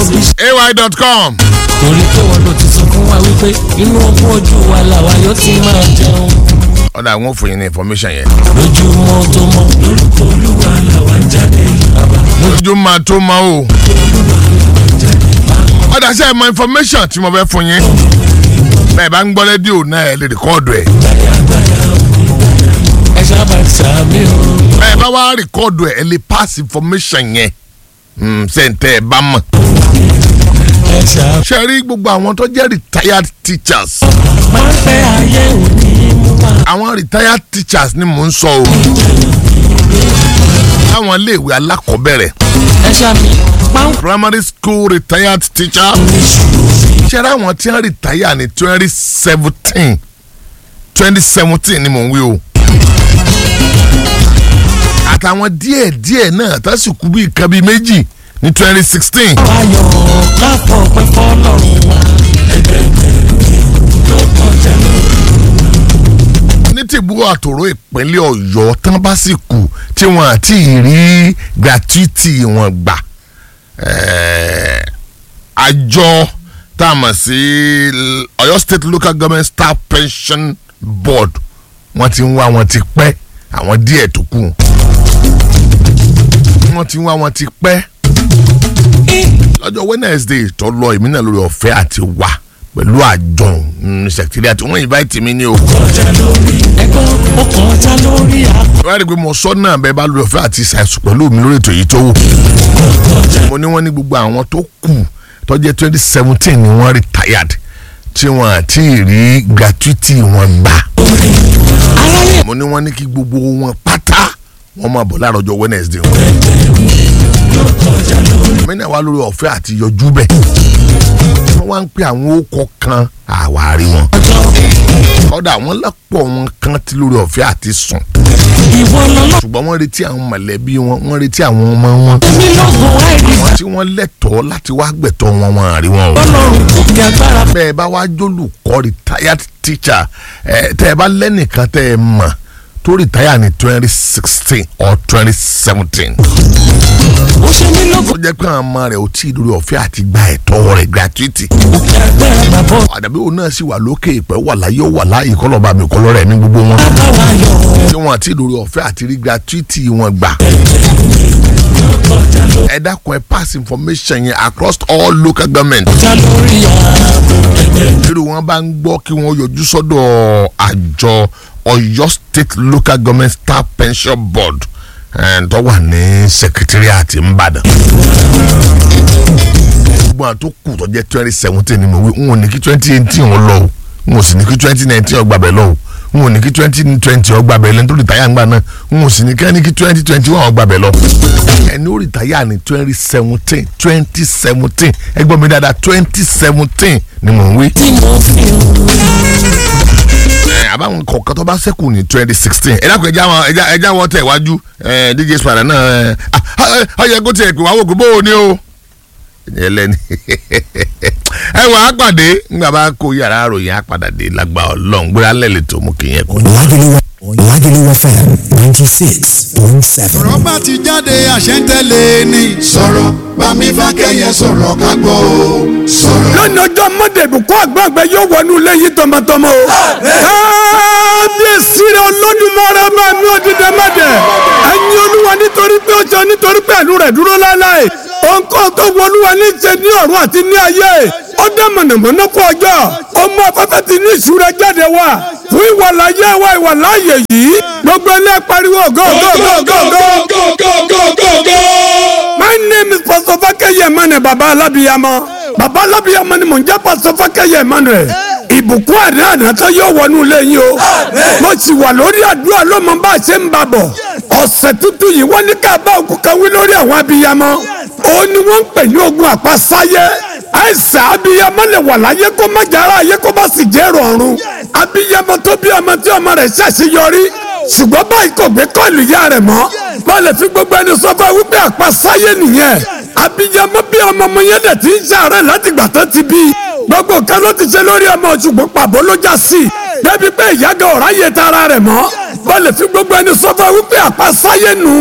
òbí ṣe. ay.com torí pé wọn ló ti sọ fún wa wípé inú ogún ojú wa làwa yóò ti máa jẹun. ọ̀dà àwọn òfin yẹn ní information yẹn. lójúmọ́ tó mọ́ lórúkọ olúwa làwa ń jáde bàbá. ojú máa tó máa o. ọ̀dà sẹ́ ẹ̀ mọ information tí mo fẹ́ fún yín. bẹ́ẹ̀ bá ń gbọ́ rédíò náà ẹ̀ lè rìkọ́ọ̀dù ẹ̀. ẹ sábà sàmì o. bẹ́ẹ̀ bá wá rìkọ́ọ̀dù ẹ̀ ẹ̀ lè pass information yẹn. sẹ́ǹtẹ̀ ẹ̀ bá mọ̀. ẹ sábà. ṣe rí gbogbo àwọn tó jẹ́ retired teachers. máa ń fẹ́ ayé òní mú wa. àwọn retired teachers ni mò ń sọ o. láwọn iléèwé alákọ̀ọ́bẹ̀rẹ̀ ẹ sàmì. máa ń primary school retired teacher. ṣe rí àwọn tí wọ́n retire ní twenty seventeen twenty seventeen ni mò ń wí o. àtàwọn díẹ̀ díẹ̀ náà tásìkò bíi kan bíi méjì ní twenty sixteen. ayọ̀ káfọ̀ pẹ́ fọ́lọ́run wa. ní tìbú àtòrò ìpínlẹ̀ ọ̀yọ́ tán bá sì kù tí wọ́n àti rí gratuity wọn gbà Eh, àjọ tá a mọ̀ sí L- ọ̀yọ́ state local government staff pension board wọ́n ti ń wá wọn ti pẹ́ àwọn díẹ̀ tó kù wọ́n ti ń wá wọn ti pẹ́ lọ́jọ́ wednesday tó lọ èmi náà lórí ọ̀fẹ́ àti wà pẹ̀lú àjọ secretariat wọ́n invite mi ní o. kọjá lórí ẹgbọ́n ó kọjá lórí àpò. wọ́n rí i pé mo sọ náà bẹ́ẹ̀ bá lórí ọ̀fẹ́ àti ṣàìsùn pẹ̀lú mi lórí ètò yìí tó wù. mo ní wọ́n ní gbogbo àwọn tó kù tó jẹ́ twenty seventeen ni wọ́n retired tí wọ́n àti rí gratuity wọn gbà. aráyè mo ní wọ́n ní kí gbogbo wọn pátá wọ́n máa bọ̀ láàárọ̀ ọjọ́ wednesday wọn. mi náà wá lórí ọ̀fẹ́ àti yọjú bẹ́ẹ̀. wọ́n wá ń pè àwọn ókọ kan àwárí wọn. kọ́dà wọ́n lọ́pọ̀ wọn kan tí lórí ọ̀fẹ́ àti sùn ìwọ lọ́lọ́ ṣùgbọ́n wọ́n retí àwọn mọ̀lẹ́bí wọn wọ́n retí àwọn ọmọ wọn mi lọ́gùn àìrí wọ́n tí wọ́n lẹ́tọ̀ọ́ láti wá gbẹ̀tọ́ wọn wọn àrí wọn o. ọlọ́run kò kí agbára bẹ́ẹ̀ bá wá jólùkọ́ retired teacher ẹ̀ tẹ́ ẹ bá lẹ́nìkan tẹ́ ẹ mọ̀ tó retire ní twenty sixteen or twenty seventeen ó ṣe mí tó lọ́gùn jẹ́ pé àwọn ọmọ rẹ̀ ò tí ì lórí ọ̀fẹ́ àti gba ẹ̀tọ́ rẹ̀ gratuity kò kí agbára bàbá àdàbí òun náà sì wà lókè ìpẹ́ wà láyé ó wà láyé kọ́lọ́ba mi kọ́lọ́ rẹ̀ ní gbogbo wọn bàbá yọ tí wọn àti lórí ọ̀fẹ́ àti rí gratuity wọn gbà. ẹ dákun ẹ pass information yẹn across all local government. kọjá lórí àpò. irú wọn bá ń gbọ́ kí wọ́n yọjú sọ́dọ̀ àjọ Ọ̀yọ́ state local government staff pension board eh, tó wà ní secretariat Ìbàdàn. gbogbo àwọn tó kù tó jẹ́ twenty seventeen ni mo wí n ò ní kí twenty eighteen wọn lọ o n ò sì ní kí twenty nineteen ọgbà bẹ̀ lọ o n ò ní kí twenty twenty ọgbà bẹ̀ lẹ́nu tó rìtáyà ńgbà náà n ò sì ní kí ẹni kí twenty twenty one ọgbà bẹ̀ lọ. ẹni ó rìtáyà ní twenty seventeen twenty seventeen ẹgbọ́n mi dáadáa twenty seventeen ni mò ń wí tí mo fi ẹ àbáwọn kọ̀ọ̀kan tó bá ṣẹ́kù ní twenty sixteen ẹ dákun ẹja wọn ẹja ẹja wọn tẹ̀ wájú ẹ dj spada náà ẹ ọyẹ kó tiẹ̀ pé wàá wò kó bó o ní o ẹlẹ́ni ẹ wà á pàdé nígbà bá kó yàrá àròyìn á padà dé lágbà ọlọ́run gbéra lẹ́lẹ̀ tó mú kí yẹn kú. Lagelu Lagelu FM ninety six point seven. ọ̀rọ̀ bá ti jáde àṣẹ ń tẹ̀lé ni. sọ̀rọ̀ bámi fákẹ́yẹ sọ̀rọ̀ ká gbọ́ o. sọ̀rọ̀. lónìí ọjọ́ mọ́dé ìbùkún àgbàgbẹ́ yóò wọnú lẹ́yìn tọmọtọmọ o. kábíyèsí rẹ olódùmarè bá mi ò dìde mọ́dẹ̀. ẹ̀yin olúwa nítorí pé ó ṣe nítorí pé ẹ̀lú rẹ̀ dúró láéláé. òǹkọ́ tó wọlúwa ní ṣe ní ọ̀run àti ní ayé. ó dá mọ̀nàmọ́ná kó ọjọ́. ọmọ afẹ́fẹ́ ti ní ìṣúra jáde wá. fún ìwàláyé wa ìwàláyé yìí. gbogbo ilé pariwo go go go go go. My name is Pastor Fakeye Emmanuel Baba Alabiyama. Baba Alabiyama ni mò ń jẹ́ Pastor Fakeye Emmanuel. Ìbùkún àdá àdáta yóò wọnú ilé yín o. Mo sì wà lórí àdúrà lọ́mọ bá a ṣe ń bá bọ̀. Ọ̀sẹ̀ tuntun yìí wọ́n ní ká bá òkú kan wí lórí àwọn abiyamọ. Ó ní wọ́n ń pè ní ogun àpasáyé. Àìsàn abiyamọ lè wà láyé kó má jára ayé kó bá sì jẹ́ rọ̀rùn. Abiyamọ tó bí ọmọ tí ọmọ rẹ̀ ṣàṣeyọrí. Ṣùgbọ́n báyìí kò gbé kọ́ọ̀lù ìyá rẹ̀ mọ́. Bá lè fi gbogbo ẹni sọ fún ẹ wípé àpasáyé nìyẹn. Abiyamọ bí ọmọ ọmọ yẹn dẹ̀ ti ń ṣàárẹ̀ láti gbà tó ti bí. Gbogbo kan ló ti ṣe lórí ọmọ ṣùgbọ́n pàbó ló já sí. Débi pé ìyá gan ọ̀rá yẹ tara rẹ̀ mọ́. Bá lè fi gbogbo ẹni sọ fún ẹ wípé àpasáyé nù.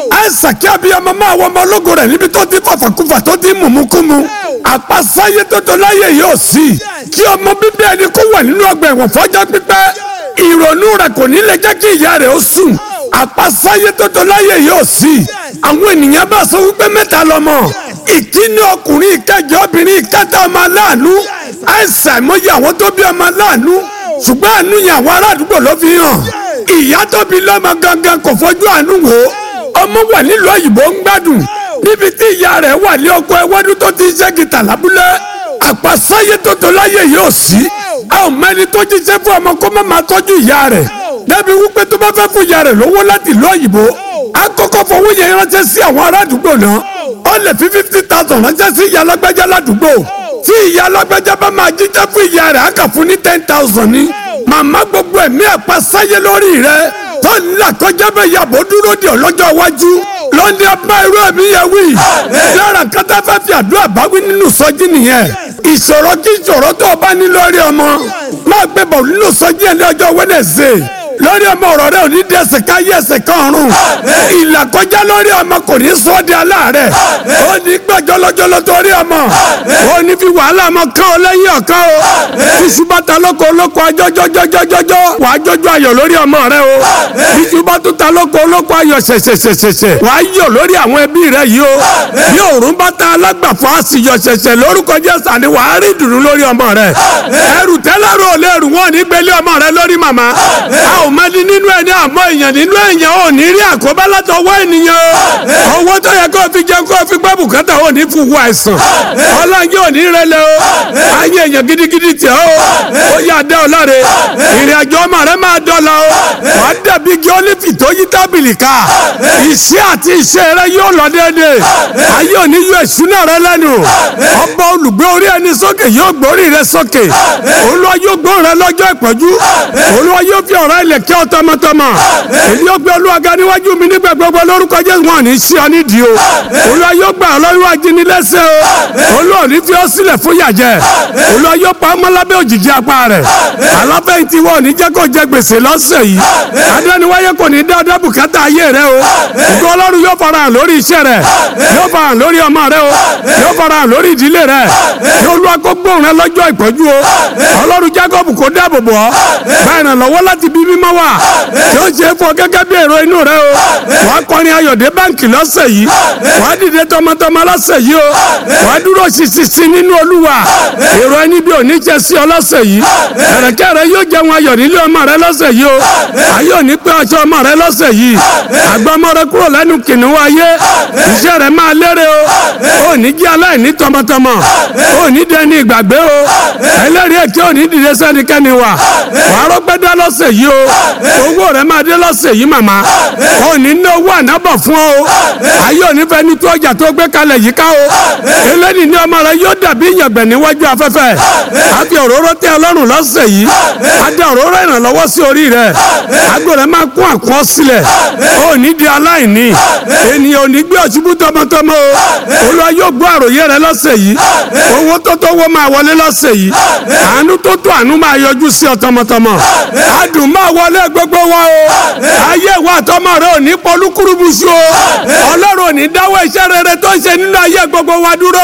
àìsàn kí abiyamọ máa wọ ọmọ ológo rẹ̀ níbi tó ti fàfàkùfà tó ti mùmúkúmu àpasáyé tótó láyé yóò sí kí ọmọ bíbí ẹni kó wà nínú ọgbà ẹ̀wọ̀n fọ́jọ́ pípẹ́ ìrònú rẹ̀ kò ní lè jẹ́ kí ìyá rẹ̀ ó sùn àpasáyé tótó láyé yóò sí àwọn ènìyàn bá sọ wípé mẹ́ta lọ́mọ ìkíní ọkùnrin ìkẹjọ obìnrin ìkẹta ọmọ aláàánú àìsàn ìmọ̀yé àwọn tó bí ọmọ aláàánú ṣùgbọ́n àánú yẹn àwọn ará àdúgbò ló fi hàn ìyá tó bí lọ́mọ gangan kò fojú àánú wò ó ọmọ wà nílùú òyìnbó ń gbádùn níbi tí ìyá rẹ̀ wà ní ọkọ̀ ẹwọ́dún tó ti ṣe gìtà lábúlé àpàsáyé tó tó láyé yóò sí a ò mẹ́ni tó jíṣẹ́ fún ọmọ kó má máa tọ́jú ìyá rẹ̀ débi wípé tó bá fẹ́ fún ìyá rẹ̀ lówó láti ìlú òyìnbó a kọ́kọ́ fowó yẹn ránṣẹ́ sí àwọn ará àdúgbò náà ó lè fi fifty thousand ránṣẹ́ sí ìyá alágbájá ládùúgbò tí ìyá alágbájá bá máa jíjẹ́ fún ìyá rẹ̀ á kà fún ní ten thousand ní màmá gbogbo ẹ̀mí àpàsáyé lórí rẹ̀ tó ń là kọjá bẹ́ẹ̀ yàbò dúró di ọlọ́jọ́ iwájú lọ́ndé ọba irú ẹ̀mí yẹn wí. lára kátà fẹ́ fi àdúrà báwí nínú sọ́jí nìyẹn. ìṣòro kí ìṣòro tó o bá ní lórí ọmọ máa gbé bọ̀ nínú sọ́jí ẹ̀ ní ọjọ́ wẹ́nẹ̀sẹ̀ lórí ọmọ ọ̀rọ̀ rẹ ò ní di ẹsẹ̀ ká yí ẹsẹ̀ kan ọ̀run ìlà kọjá lórí ọmọ kò ní sọ ọ́ di aláàárẹ̀ ó ní gbẹ́jọ́ lọ́jọ́lọ́ torí ọmọ ó ní fi wàhálà ọmọ kán ọ lẹ́yìn ọ̀kan o iṣu bàtà lóko olóko ajọ́jọ́jọ́jọ́jọ́ wà á jọjọ́ ayọ̀ lórí ọmọ rẹ o iṣu bàtà ta lóko olóko ayọ̀ ṣẹ̀ṣẹ̀ṣẹ̀ṣẹ̀ wà á yọ̀ lórí àwọn ẹbí rẹ yìí o bí òórùn bàtà alágbàfọ́ àṣìyọ̀ ṣẹ̀ṣẹ̀ lórúkọ Jésù àní wà á rí ìdùnnú lórí ọmọ rẹ ẹrù tẹ́lẹ̀rù ò lè rù wọ́n ní gbélé ọmọ rẹ lórí màmá a ò mẹ́ni nínú ẹni àmọ́ èèyàn nínú èèyàn ò ní rí àkóbá látọwọ́ ènìyàn o owó tó yẹ kó o fi jẹun kó o fi gbọ́ bùkátà ò ní fún wa àìsàn ọlọ́njẹ́ ò ní rẹlẹ̀ o ayé èèyàn gidigidi tẹ̀ o ó yà dẹ́ ọ láre ìrìn àjò ọmọ rẹ máa dọ́là o wàá dàbí igi ólífì tó yí tábìlì ká iṣẹ́ àti iṣẹ́ rẹ yóò lọ déédéé ayé ò ní yọ ìṣúná rẹ lẹ́nu ọba olùgbé orí ẹni sókè yóò gbórí rẹ sókè olúwa yóò gbóhùn rẹ lọ́jọ́ ìpọ́njú olúwa yóò fi ọ̀rọ̀ ilẹ̀ kí ọ tọmọtọmọ èmi yóò gbé olúwa ga níwájú mi nígbà gbogbo lórúkọ jésù wọn ò ní sí ọ nídìí o olúwa yóò gbà ọ lọ́wọ́ ajínigbẹ́sẹ̀ o olúwa ò ní fi ọ sílẹ̀ fún yàjẹ́ olúwa yóò pa ọmọ lábẹ́ òjìji apá rẹ̀ aláfẹ̀yìntì wọn ò ní jẹ́ kó jẹ gbèsè lọ́sẹ̀ yìí adéniwáyé kò ní dá ọdọ́ bùkátà ayé rẹ o ìgbọ́ ọlọ́run yóò fara hàn lórí iṣẹ́ rẹ yóò fara hàn lórí ọmọ rẹ o yóò fara hàn lórí ìdílé rẹ yóò lu akógbóhùn rẹ lọ́jọ́ ìpọ́jú o ọlọ́run jacob kò dáàbò bò ọ́ báyìí ràn lọ́wọ́ láti bí mímọ́ wà yóò ṣe é fún ọ gẹ́gẹ́ bí èrò inú rẹ o wàá kọrin ayọ̀dé báǹkì lọ́sẹ̀ yìí wàá dìde tọmọtọmọ lọ́sẹ̀ yìí o wàá dúró ṣiṣiṣi nínú olúwa èrò ẹni bí òní jẹ sí ọ lọ́sẹ̀ yìí ẹ̀rẹ̀kẹ́ rẹ yóò jẹun ayọ̀ nílé ọmọ rẹ lọ́sẹ̀ yìí o ayé òní pé ọṣọ ọmọ rẹ lọ́sẹ̀ yìí àgbà ọmọ rẹ kúrò lẹ́nu kìnìún ayé iṣẹ́ rẹ máa lérè o ò ní jẹ́ aláìní tọmọtọmọ ò ní dẹni ìgbàgbé o ẹlẹ́rìí èké ò ní dìde sẹ́nikẹ́ni wà wàá rọ́gbẹ́dá lọ́sẹ̀ yìí o owó rẹ máa dé lọ́sẹ̀ yìí màmá ò ní ná owó ànábọ̀ fún ọ o ayé òní fẹ́ ní tó ọjà tó gbé kalẹ̀ yìí ká o eléyìí ní ọmọ rẹ yóò dàbí ìyàngbẹ̀ níwájú afẹ́fẹ́ àfi òróró tẹ ọlọ́run lọ́sẹ̀ yìí adé òróró ìrànlọ́wọ́ sí orí rẹ àgbo rẹ máa kún àkọ́ sílẹ̀ ò ní di aláìní ènìyàn ò ní gbé ọ̀ṣubú tọmọtọmọ o olúwa yóò gbọ́ àròyé rẹ lọ́sẹ̀ yìí owó tó tó wó máa wọlé lọ́sẹ̀ yìí àánú tó tó àánú máa yọjú sí ọ tọmọtọmọ adùn máa wọlé gbogbo wa o ayé ìwà àtọmọ rẹ ò ní pọlúkúrúbùsù o ọlọ́run ò ní dáwọ́ iṣẹ́ rere tó ń ṣe nínú ayé gbogbo wa dúró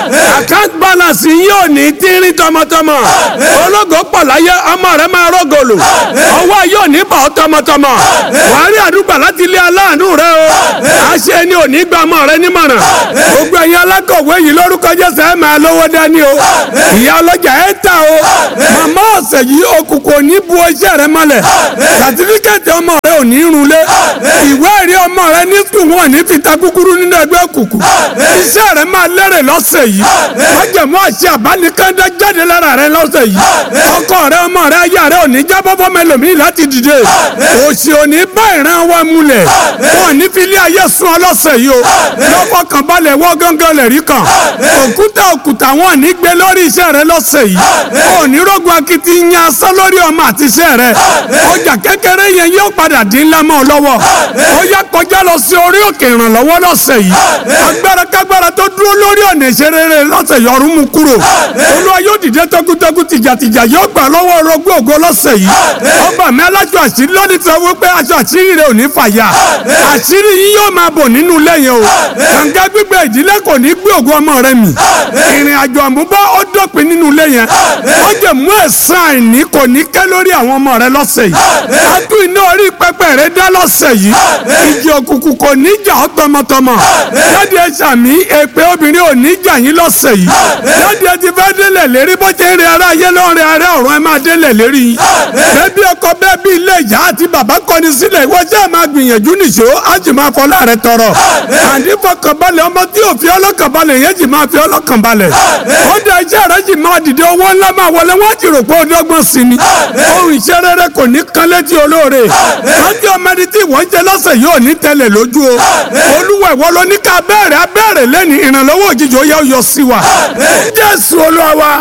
o account balance yìí ò ní tínrín tọmọtọmọ ológo pọ̀ láyé ọmọ rẹ máa rọ́gọ̀lù ọwọ́ yóò ní bọ̀ ọ́ tọmọtọmọ wàá rí àdúgbò láti ilé aláàánú rẹ o àṣẹ ni ò ní gba ọmọ rẹ nímọ̀ràn gbogbo ẹ̀yin alákọ̀wé yìí lórúkọ Jésù ẹ̀ máa lówó dání o ìyá ọlọ́jà ẹ̀ ta o màmá ọ̀sẹ̀ yìí òkùnkùn ò ní bu iṣẹ́ rẹ mọ́lẹ̀ sàtífíkẹ́tì ọmọ rẹ ò ní runlé ìwé ẹ̀rí ọmọ rẹ ní sùn wọn ní fìtá kúkúrú nínú ẹgbẹ́ òkùnkùn iṣẹ́ rẹ máa lérè lọ́sẹ̀ yìí májèmú àṣẹ àbánikẹ́ndẹ́ jáde lára rẹ lọ́sẹ̀ yìí ọkọ rẹ ọmọ rẹ aya rẹ ò ní jábọ́ fọmọ ẹlòmíì láti dìde òsì ò ní bá ìran wa múlẹ̀ wọn ní fi ilé ayé sun ọlọ́sẹ̀ yìí o lọ́kọ̀ kan balẹ̀ wọ́ gángan lẹ̀ rí kan òkúta òkúta wọn ní gbé lórí iṣẹ́ rẹ lọ́sẹ̀ yìí ò ní rògbò akitiyan asán lórí ọmọ àti iṣẹ́ rẹ ọjà kékeré yẹn yóò padà dín ńlá mọ́ ọ lọ́wọ́ ó yá kọjá lọ sí orí òkè ìrànlọ́wọ́ lọ́sẹ̀ yìí agbára kágbára tó dúró lórí ọ̀nà ìṣerere lọ́sẹ̀ yìí ọ̀run mú kúrò olúwa yóò dìde tọkútọkú tìjàtìjà yóò gbà lọ́wọ́ orogún ògo lọ́sẹ̀ yìí ọba mi alájọ àṣírí lónìí sọ wípé aṣọ àṣírí rẹ ò ní fàyà àṣírí yìí yóò máa bò nínú ilé yẹn o kànga gbígbẹ ìdílé kò ní gbé ògo ọmọ rẹ mì ìrìn àjò àmúbá ó dópin nínú ilé yẹn ó jẹ mú ẹ̀san àìní kò ní kẹ́ lórí àwọn ọmọ rẹ lọ́sẹ̀ yìí adú iná orí pẹpẹ rẹ dá lọ́sẹ̀ yìí ìjì òkùnkùn kò ní jà ọ́ tọmọtọmọ jáde ẹ sàmí èpè obìnrin ò ní jà yín lọ́sẹ̀ yìí jáde ẹ ti fẹ́ délẹ̀ lérí bó ṣe ń rin ara ayé ló ń rin ara ọ̀run ẹ máa délẹ̀ lérí yín bẹ́ẹ̀ bí ọkọ bẹ́ẹ̀ bí ilé ìyá àti bàbá kọni sílẹ̀ ìwọ jẹ́ máa gbìyànjú nìṣó á sì máa fọlá rẹ tọrọ àní fọkànbalẹ̀ ọmọ tí ò fi ọlọ́kànbalẹ̀ yẹn sì máa fi ọlọ́kànbalẹ̀ ó dá iṣẹ́ rẹ sì máa dìde owó ńlá máa wọlé wọ́n ti rò pé ó dọ́gbọ́n sí ni ohun iṣẹ́ rere kò ní kan létí olóore rántí ọmọ ẹni tí ìwọ́n jẹ lọ́sẹ̀ yóò ní tẹ́lẹ̀ lójú o olúwa ìwọ ló ní ká bẹ̀rẹ̀ abẹ́rẹ̀ lẹ́ni ìrànlọ́wọ́ òjijì ó yẹ ó yọ sí wa jésù olúwa wa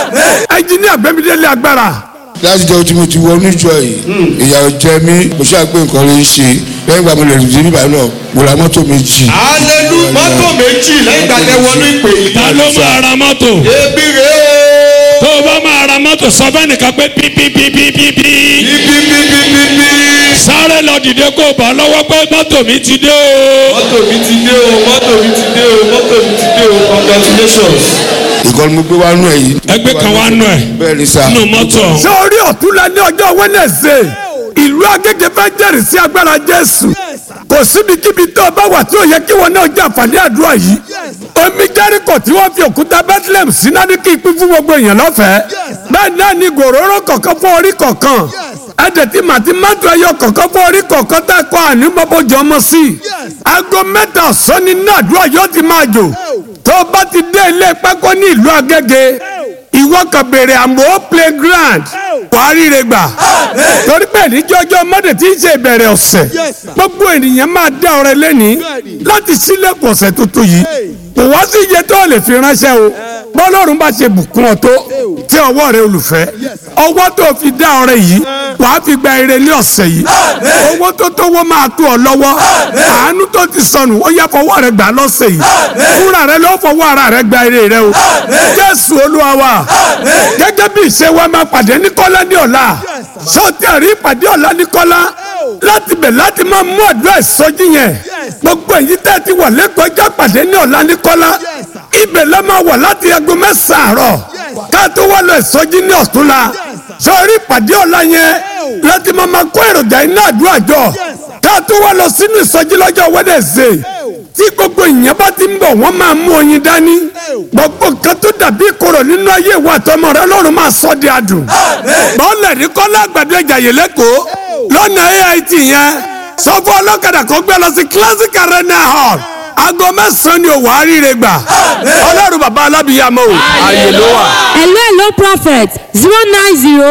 ẹnjiníà gbẹ́mídélé agbára láti jẹ́ tí mo ti wọnú ìjọ yìí ìyàwó jẹ mí mo ṣáà pé nǹkan lè ṣe lẹ́yìn ìgbà mo lè rìn sí bíbá náà mo ra mọ́tò méjì. alelu mọ́tò méjì lẹ́yìn ìgbà tẹ wọnú ìpè yìí. ta ló máa ra mọ́tò ebi rè é. tó o bá máa ra mọ́tò sọ fẹ́ nìkan pé pípípípípí ibi bíbí bíbí. sáré lọ dìde kó o bá lọ́wọ́ pé mọ́tò mi ti dé o. mọ́tò mi ti dé o mọ́tò mi ti dé o mọ́tò mi ti dé o congratulations. ìkọ́ni mo gbé wá nú ẹ̀ yìí. ẹgbẹ́ kan wá nù ẹ̀ bẹ́ẹ̀ ni sá. nù mọ́tò ọ̀hún. ṣé orí ọ̀túnla ní ọjọ́ wẹ́nẹ̀sẹ̀ ìlú agége fẹ́ jẹ́rìí sí agbára jésù kò síbikíbi tó o bá wà tí ò yẹ kí wọn náà jẹ àǹfààní àdúrà yìí omi jẹ́ríkò tí wọ́n fi òkúta bethlehem sí náà ní kí n pín fún gbogbo èèyàn lọ́fẹ̀ẹ́ bẹ́ẹ̀ náà ni gòróró kọ̀ọ̀kan fún orí kọ̀ọ̀kan ẹ̀jẹ̀ tí màtí mọ́tò ẹyọ kọ̀ọ̀kan fún orí kọ̀ọ̀kan tá a kọ́ àní mọ́bọ́jọ́ ọmọ sí i aago mẹ́ta ọ̀sán ni náà àdúrà yóò ti máa jò tó o bá ti dé ilé pákó ní ìlú agége ìwọ kan bèrè àmọ́ playground wàá ríre gbà torí pé níjọ́jọ́ mọ́dé tí ń ṣe ìbẹ̀rẹ̀ ọ̀sẹ̀ gbogbo ènìyàn máa dá ọrẹ lẹ́ni láti sílẹ̀kùn ọ̀sẹ̀ tuntun yìí kò wá sí iye tó lè fi ránṣẹ́ o bọ́lọ́run bá ṣe bùkún ọ tó tí ọwọ́ rẹ olùfẹ́ ọwọ́ tó fi dá ọrẹ yìí wàá fi gba ire ní ọ̀sẹ̀ yìí owó tó tówó máa tó ọ lọ́wọ́ àánú tó ti sọnù ó yá fọwọ́ rẹ gbà lọ́sẹ̀ yìí fúnra rẹ ló fọwọ́ ara rẹ gba ire rẹ o jésù olúwa wa gẹ́gẹ́ bí ìṣe wa máa pàdé ní kọ́lá ní ọ̀la sọ́ọ̀tì àrí ìpàdé ọ̀la ní kọ́lá láti bẹ̀ láti máa mú àdúrà ìsọjí yẹn gbogbo èyí tẹ́ ti wà lẹ́kọ̀ọ́ já pàdé ní ọ̀la ní kọ́lá ibẹ̀ la máa wà láti aago mẹ́sàn-án àárọ̀ ká tó wá lọ ìsọjí ní ọ̀túnla sọ́ọ̀rí ìpàdé ọ̀la yẹn láti máa máa kó èròjà iná àdúrà jọ ká tó wá lọ sínú ìsọjí lọ́jọ́ wẹ́dẹ̀sẹ̀ tí gbogbo ìyẹn bá ti ń bọ̀ wọ́n máa mú oyin dání gbogbo nǹkan tó dàbí ìkorò nínú ayé ìwà àtọmọ rẹ lọ́run máa sọ di adùn bọ́ọ̀lẹ̀ ní kọ́lá àgbàdo ìjàyè lẹ́kọ̀ọ́ lọ́nà AIT yẹn sọ fún ọlọ́kadà kó gbé lọ sí classic arena hall aago mẹ́sàn-án ni òwò àríire gbà ọlọ́run bàbá alábìyàmọ́ o ààyè ló wà. hello hello prophet zero nine zero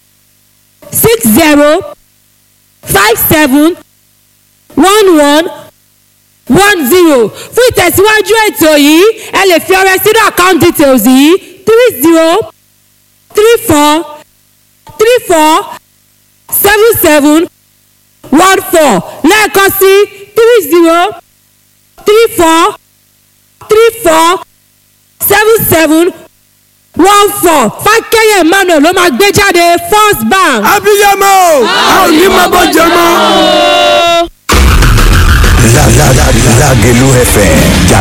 six zero five seven one one one zero fún ìtẹ̀síwájú ètò yìí ẹ lè fi ọrẹ sínú account details yìí three zero three four three four seven seven one four lẹ́ẹ̀kan sí three zero three four three four seven seven one four fákẹ́yẹ̀ emmanuel ló máa gbé jáde first bank. abiyamọ a ò ní máa bọ́ jẹ mọ́. Lágẹ̀lú FM